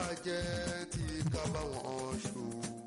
bàjẹ́ tí ká bá wọn ṣò.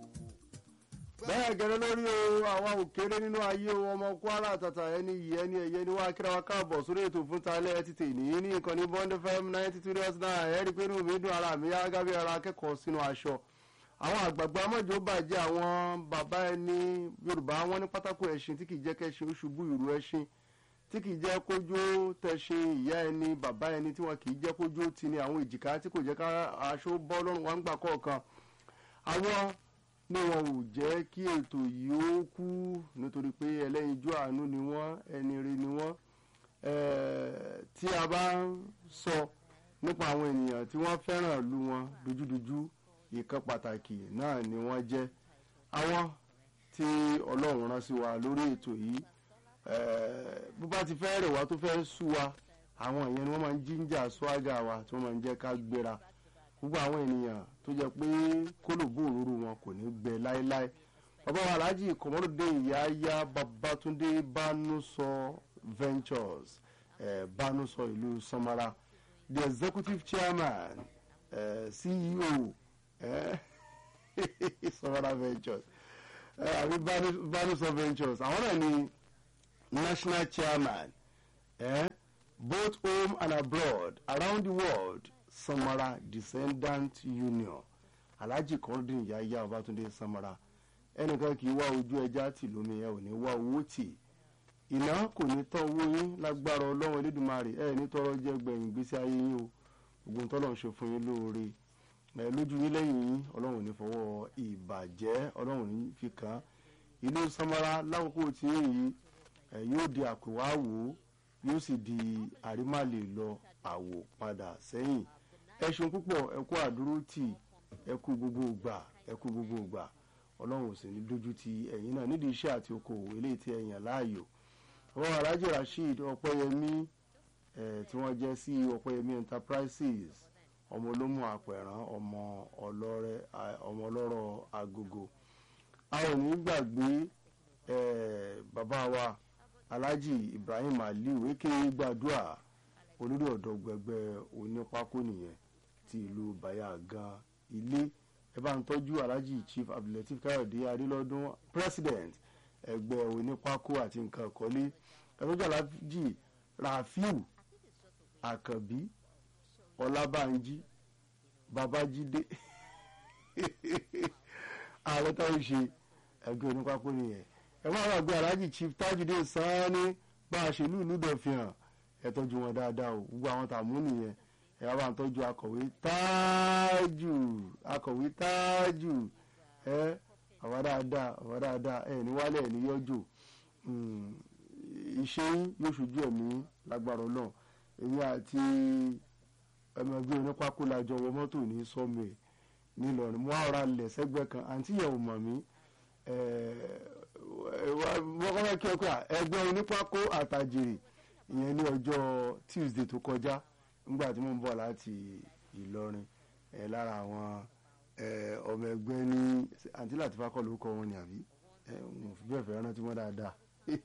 bẹ́ẹ̀ gẹ́gẹ́ lórí o àwa ò kéré nínú ayé o ọmọ kwara tata ẹni yìí ẹni ẹ̀yẹ ni wàá kíra wa káàbọ̀ sórí ètò fún talẹ́ ẹ ti tè ní ní ìkànnì bond fm ninety two dot nine ẹ̀rí pé inú mi dùn ara mi yá gábí ara akẹ́kọ̀ọ́ sínú aṣọ àwọn àgbààgbà amọ̀jọ́ bàjẹ́ àwọn bàbá ẹni yorùbá wọn ní pátákó ẹṣin tí kì í jẹ́ kẹ́ṣin ó ṣubú ìrù ẹṣin tí kì í jẹ́ kójó tẹ̀sìn ìyá ẹni bàbá ẹni tí wọn kì í jẹ́ kójó ti ni àwọn èjìká tí kò jẹ́ ká aṣọ bọ́ lọ́rùn wọn gbà kọ̀ọ̀kan àwọn ní wọn ò jẹ́ kí ètò yìí ó kú nítorí pé ẹlẹ́yinjú àánú ni wọ́n ẹni ire ni wọ́n tí a bá ń sọ nípa àwọn ènìyàn tí wọ́n fẹ́ràn ìlú wọn dojúdojú ìkan pàtàkì náà ni wọ́n jẹ́ àwọn tí ọlọ́run rán sí wa lórí ètò yìí bó bá ti fẹ́ rẹ̀ wá tó fẹ́ sú wa àwọn ìyẹn ni wọ́n máa ń jíjà swaga wa tí wọ́n máa ń jẹ́ ká gbéra gbogbo àwọn ènìyàn tó jẹ́ pé kólòbó òróró wọn kò ní gbẹ láéláé bàbá wa alhaji kọmọdé ìyáyá babatunde banusọ ventures eh, banusọ ìlú samara the executive chairman eh, ceo eh, samara ventures àbí eh, banusọ ventures àwọn náà ni national chairman eh, both home and abroad around the world samara descendant union alhaji kọ́ndín yáyá ọbátúndé samara ẹnìkan kì í wá ojú ẹja tì lómi ẹ ò ní wá owó tì iná kò ní tán owó yín lágbára ọlọ́run elédùnmarè ẹ ní tọrọ jẹ gbẹ̀yìn gbèsè ayé yín o ògùn tọ́lọ̀ ń ṣe fún yín lóore ẹ lójú yín lẹ́yìn yín ọlọ́run ò ní fọwọ́ ìbàjẹ́ ọlọ́run ò ní fi kàn án ìlú samara lákòókò tí èyí ẹ yóò di àpèwáwò yóò sì di àrímàlè lọ àwò padà sẹ́yìn ẹ ṣeun púpọ̀ ẹ kú àdúró tì ẹ kú gbogbo ìgbà ẹ kú gbogbo ìgbà ọlọ́run ò sì ní dójú ti ẹ̀yìn náà nídìí iṣẹ́ àti okòwò eléyìí tí ẹ yàn láàyò ọwọ́ alhaji rasheed ọpẹ́yẹmí ẹ̀ tí wọ́n jẹ́ sí ọpẹ́yẹmí enterprises ọmọ olómù àpẹ̀rán ọmọ ọlọ́rẹ́ ọmọ ọlọ́rọ̀ agogo a ò ní gbàgbé bàbá wa alhaji ibrahim aliu eke gbàdúrà olórí ọ̀dọ́ gbẹgbẹ́ onípákó nìyẹn ti ìlú bayagan ilé ẹ bá ń tọ́jú alhaji chief abdulateef káyọ̀dé adélọ́dún president ẹgbẹ́ onípákó àti nǹkan ìkọ́lé ẹ tọ́jú alhaji rafiu àkànbí ọlábànjí babájídé ààrẹ táwọn ṣe ẹgbẹ́ onípákó nìyẹn ẹ máa wà gbé alhaji chief tajudeen sanni bá a ṣe lùlù dọ̀fihàn ẹ tọ́jú wọn dáadáa o gbogbo àwọn tààmú nìyẹn ẹ wá bá ń tọ́jú akọ̀wé táàjù akọ̀wé táàjù ẹ àwa dáadáa àwa dáadáa ẹ ní wálé ẹ ní yọjò iṣẹ́ yóò ṣojú ẹ̀mí lágbára náà èmi àti ọmọ ẹgbẹ́ onípákó lajọ wọ mọ́tò ní sọ́mù ẹ̀ nílọrin mo á ra lẹ̀ sẹ́gbẹ́ kan àǹtí yẹn ò mọ̀ mí wọ́n kọ́ kí ẹ pé ẹgbẹ́ onípákó àtàjèrè ìyẹn ní ọjọ́ tuesday tó kọjá nígbà tí mo ń bọ̀ láti ìlọrin ẹ lára àwọn ọmọ ẹgbẹ́ ní àǹtí láti fákọ̀ lórúkọ wọn ni àbí mo fi bẹ́ẹ̀ fẹ́ rántí wọn dáadáa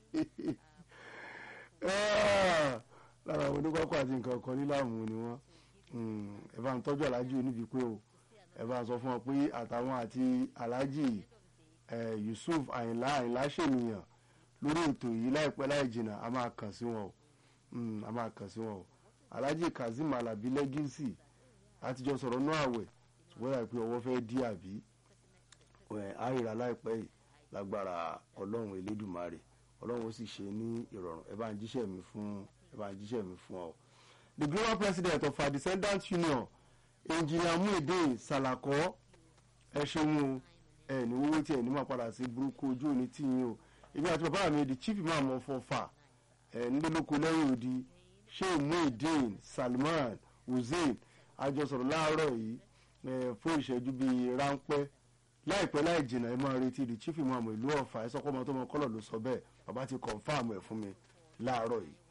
lára àwọn oníkọ́kọ́ àti nǹkan kan níláàmú ni wọ́n ẹ bá ń tọ́jú aláàjì oníbi pé o ẹ bá ń sọ fún ọ pé àtàwọn àti aláàjì yusuf àyìnlá àyìnlá ṣènìyàn lórí ètò yìí láìpẹ́ láì jìnnà a máa kàn sí wọn o a máa kàn sí wọn o alhaji kazeem alabi lẹ́gísì àtijọ́ sọ̀rọ̀ náà àwẹ̀ ṣùgbọ́n yà pé ọwọ́ fẹ́ dí àbí àìrà láìpẹ́ yìí lágbára ọlọ́run elédùmarè ọlọ́run ó sì ṣe ní ìrọ̀rùn ẹ bá ń jíṣẹ́ mi fún ẹ bá ń jíṣẹ́ mi fún ọ. the global president of our descendants union engineer muhyiddin salako ẹ ṣeun o ẹ ní owó tí ẹ ní máa padà sí burúkú ojú òní tì yín o èmi àti bàbá mi di chief imam of ọfà ẹ nílòlóko lẹ́yìn odi sheikh muhyiddin salman hussein àjọsọ̀rọ̀ láàárọ̀ yìí fún ìṣẹ́jú bíi ráńpẹ́ láìpẹ́ láì jìnnà ẹ máa retí di chief imam ìlú ọ̀fà ẹ sọ́kọ́ ọmọ tó mọ kọ́lọ̀ ló sọ bẹ́ẹ̀ bàbá ti confam ẹ̀ fún mi láàárọ̀ yìí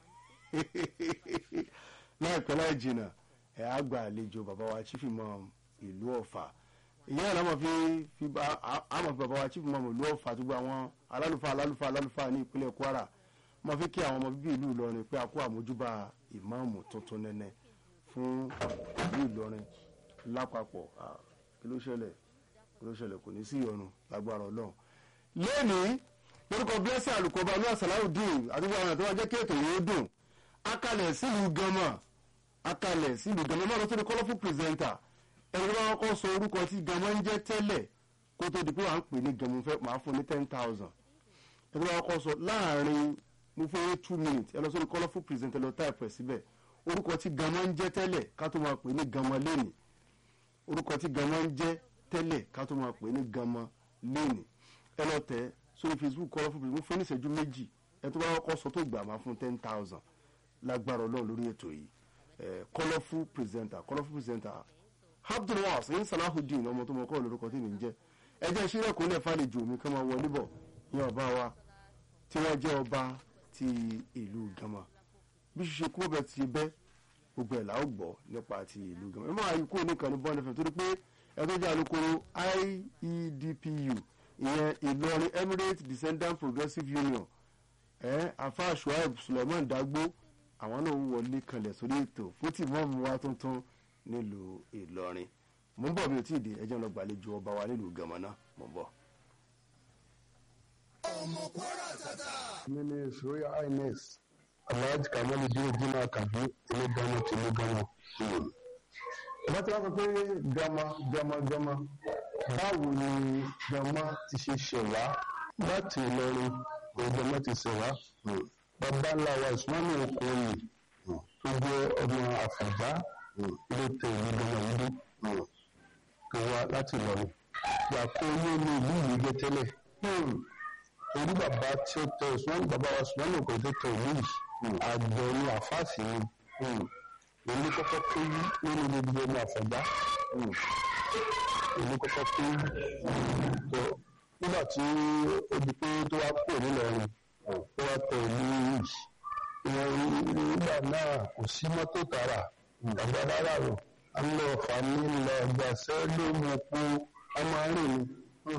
láìpẹ́ láì jìnnà ẹ á gba àlejò bàbá wa chief imam ìlú ọ̀fà ìyẹn náà àmọ̀ fi fi àmọ̀ fi bàbá wa chief imam ìlú ọ̀fà tó gba àwọn alálùfáà alálùfáà alálùfáà ní ìpínlẹ̀ kwara mo fi kí àwọn ọmọ bíbí ìlú ìlọrin pé a kó àmójúbà ìmáàmù tuntun nẹ́nẹ́ fún ìlú ìlọrin lápapọ̀ ah, kí ló ṣẹlẹ̀ kí ló ṣẹlẹ̀ kò ní sí ìyọnu lágbára ọlọ́run. lẹ́nìí lórúkọ blessing alukọba ní asalaudeen àdúgbò àwọn àti wọn jẹ́ kí ètò yìí dùn akalẹ̀ sílùú gánmà akalẹ̀ sílùú gánmà náà ló tó ní colourful presenter ẹni tó bá kọ́ sọ orúkọ tí gánmà ń jẹ́ tẹ́lẹ̀ kó tó di pé wà ń pè ní gánmà fẹ́ máa fún ní ten thousand ẹni tó bá kọ́ sọ láàrin mo fún yín two minutes ẹ lọ sórí colourful presenter lọ táìpù ẹ̀ síbẹ̀ orúkọ tí gánmà ń jẹ́ tẹ́lẹ̀ ká tó máa pè ní gánmà lẹ́nìí orúkọ tí gánmà ń jẹ́ tẹ́lẹ̀ ká tó máa pè ní gánmà lẹ́nìí ẹ lọ tẹ̀ sórí facebook colourful presenter mo fún ní ìṣẹ́jú méjì ẹ tó bá kọ́ sọ tó gbà máa fún ten thousand lágbára ọlọ́run lórí ètò yìí eh, colourful presenter colourful presenter abdulwas ní salahudeen ọmọ tó mọ kọ́ lórúkọ tí mi ń jẹ́ ẹjẹ́ ìṣílẹ̀kùnlẹ̀ fàlejò mi kán máa wọlé bọ̀ ní ọba wa tí wọ́n jẹ́ ọba ti ìlú gama bí ṣiṣẹ́ kú bẹ́ẹ̀ ti bẹ́ gbogbo ẹ̀ làá gbọ́ nípa ti ìlú gama ẹ máa yí kúrò nìkan ní bọ́ọ̀lù fẹ́ torí pé ẹ tó jẹ́ alukoro iedpu ìyẹn ìlọrin emirates descendant progressive union ẹ afa shuaib suleiman dagbo àwọn náà wọlé kanlẹ̀ sórí ètò fún tìmọ́ọ̀mù wa tuntun nílùú ìlọrin mo ń bọ̀ bí o tí ì dé ẹjẹ́ lọ gbàlejò ọba wa nílùú gàmánà mo ń bọ̀. mi ni his royal highness alhaji kamali dini jina kabi ilé gánà tìlú gánà. ìbá tí wọ́n sọ pé gama gama gama báwo ni gama ti ṣe ṣẹ̀wá láti ìlọrin òun gama ti ṣẹ̀wá bàbá ńlá wa ìsúnmọ́nì okoye tó jẹ́ ọmọ àfàjá ló tẹ ìlú gánà yìí tó wá láti ìlọrin yàtọ̀ owó ní ìlú yìí jẹ́ tẹ́lẹ̀ torí bàbá tí ó tẹ ìsúnmọ́nì bàbá wa ìsúnmọ́nì okoye tó tẹ ìlú yìí àgbẹ̀ ní àfáàsì ni èmi kọ́kọ́ pé nínú gbogbo ọmọ àfọ̀gbá èmi kọ́kọ́ pé tó nígbà tí ó di pé tó wá pò nílọrin ó wá tẹ ìlú yìí ìwọ̀n nígbà náà kò sí mọ́tò tààrà àgbà rárá o a ń lọ fàmí lọ gbàṣẹ́ ló mú po a máa ń rìn ní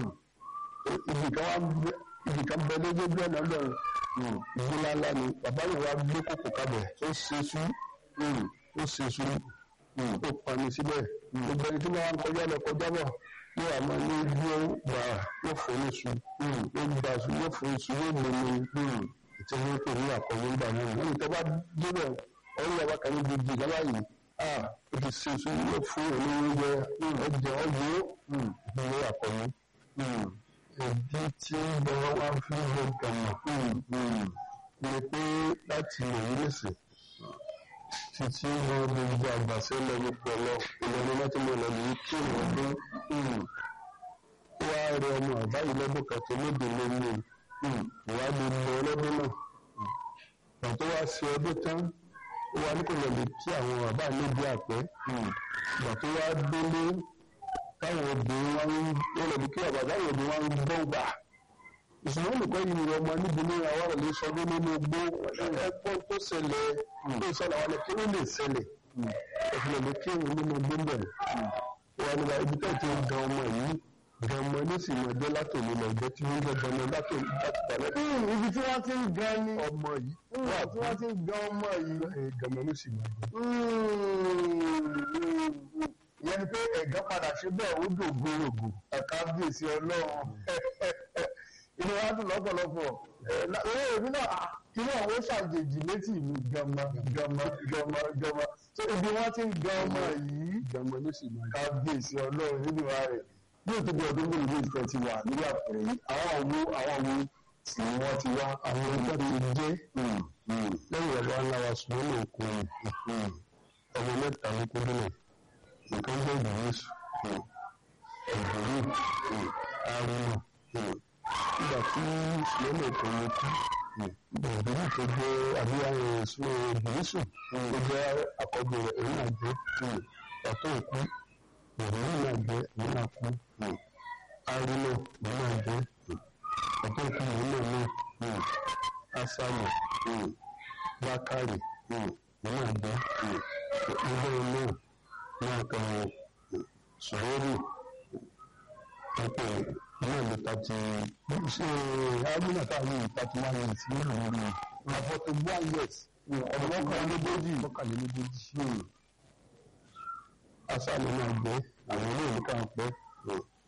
ibì kan bẹ lójú ọjọ́ ọ̀nà lọ́rùn ìgbóná ńlá ni bàbá yìí wá gbé kòkò kábẹ̀ ó ṣe sú ó ṣe sú ó pani síbẹ̀ gbogbo ẹni tí wọ́n kọjá lọ kọjá bọ̀ yóò àmọ́ ní gbó gbà yóò fò ní su ó gbà su yóò fò ní su yóò mú mi ètò ìwé pè ní àkọ́wé ńgbà náà wọ́n tó bá débẹ̀ ọ̀rọ̀ yàrá kan ní gbogbo ìjọba yìí ó ti ṣe sú yóò fún olówó jẹ ọjọ́ ọjọ́ ìwé àkọ́wé ìdí tí bọ́lá wá fi ń lọ gàmà ni pé láti èyí lèsè títí wọn gbogbo àgbàṣe lọ gbogbo lọ ìlọrin láti mọ ìlọrin yìí kí wọn dún ó wá rẹ ọmọ àbáyé lọ́dún kẹtẹ lóde lónìí ìwádìí lọ lọ́dún náà ìgbà tó wá sí ọdún tán ó wá ní kò lọ lè kí àwọn bàbá níbi àpẹ ìgbà tó wá délé táwọn obìnrin wá ń wọ́n lọ bí kí bàbá táwọn obìnrin wá ń gbọ́ gbà ìṣòro olùkọ́ yìí ni ọmọ níbi ní àwọn ọ̀rọ̀ lè sọdún nínú igbó ẹgbọ́n tó ṣẹlẹ̀ tó ṣẹlẹ̀ àwọn ẹ̀kí ló lè ṣẹlẹ̀ ẹ̀fìlẹ̀ lè kí òun nínú igbó bẹ̀rẹ̀ wọn ni ibi tẹ́ ti ń gan ọmọ yìí gan ọmọ ní sì máa jẹ́ látòlú lọ jẹ́ tí wọ́n jẹ́ gan ọmọ látòlú láti balẹ̀. ibi tí wọ́n ti ń gan ni ọmọ yìí wọ́n tí wọ́n ti ń gan ọmọ yìí. gan ọmọ ní sì máa jẹ́. ìyẹn ni pé ẹ̀gán padà ṣe bẹ́ẹ̀ ó dògo ògò ẹ̀ka bíyèsí ọlọ́run inú wa dùn lọ́pọ̀lọpọ̀ owó èmi náà inú àwọn ó ṣàjèjì létí ìlú gama gama gama gama tó ibi wọn ti ń gan ọmọ yìí gan ọmọ ní sì máa jẹ́. kábíyèsí ọlọ́run nínú wa rẹ̀ bí o tó bí ọdún mélòó lóyún tó ti wà nílé àpẹẹrẹ yìí àwọn wo àwọn wo tí wọ́n ti wá àwọn ọjọ́ ti jẹ́ lẹ́yìn ọ̀rọ̀ aláwa ṣùgbọ́n ní òkú ọmọ mẹ́ta ló kú nílẹ̀ nǹkan jẹ́ ìdíyèsù ìdíyè arúgbó nígbà tí ṣùgbọ́n òkú yẹn kú ìdíyè tó jẹ́ àbíyáyé ìṣúná ìdíyèsù tó jẹ́ àkọ́bí rẹ̀ èyí náà jẹ́ pàtó òkú ìròyìn náà jẹ́ èyí náà kú arúgbó èyí náà jẹ́ pàtó òkú èyí náà náà asamu bakari náà jẹ́ ilé náà náà kan sọ̀rọ̀ pẹ̀pẹ̀ náà lè tàti ṣe ágbóná táwọn yìí tàti wá ní ìtì náà lórí àfọ̀tò one years ọmọ mọ́kànlélógójì mọ́kànlélógójì asálẹ̀ náà gbé àwọn olóòlù kan pẹ́